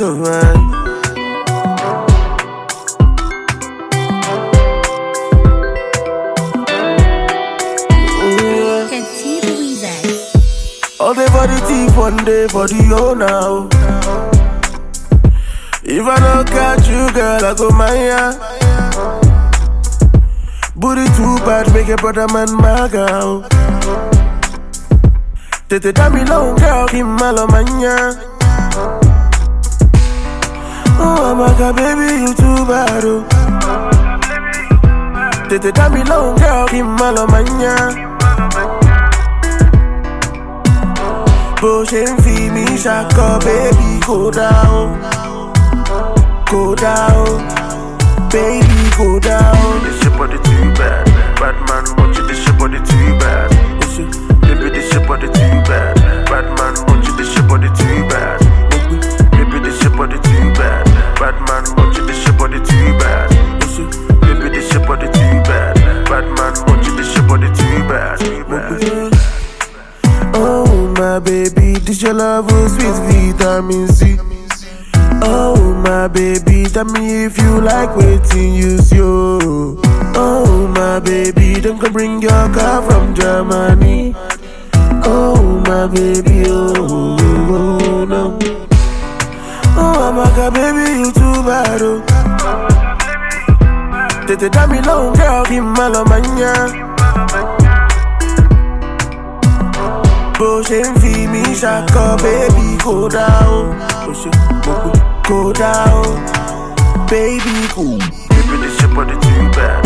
oh man. Ooh, yeah. All day for the thief, one day for the owner. oh. If I don't catch you, girl, I go Maya. Booty too bad, make your brother man my girl. Tete dami long girl, Kim Malomania. Oh my god, baby, you too bad, oh. Tete dami long girl, Kim Malomania. bó ṣe ń fi mí ṣakọ baby kò dá o kò dá o baby kò dá o. This shit body too bad. Bad man want you, this shit body too bad. Ó ṣe Baby, this shit body too bad. Bad man want you, this shit body too bad. Baby, this shit body too bad. Bad man want you, this shit body too bad. ó ṣe Baby, this shit body too bad. Bad man want you, this shit body too bad. Too bad. Oh my baby, this your love was sweet vitamin C. Oh my baby, tell me if you like waiting use you. Oh my baby, don't come bring your car from Germany. Oh my baby, oh, oh, oh no. Oh my god, baby, you too bad, oh. Tete dami long girl, Kim Malomania. bó ṣe ń fi mí ṣakọ bébí kò dá o ó ṣe gbogbo kò dá o bébí kò. Baby, this shit body too bad.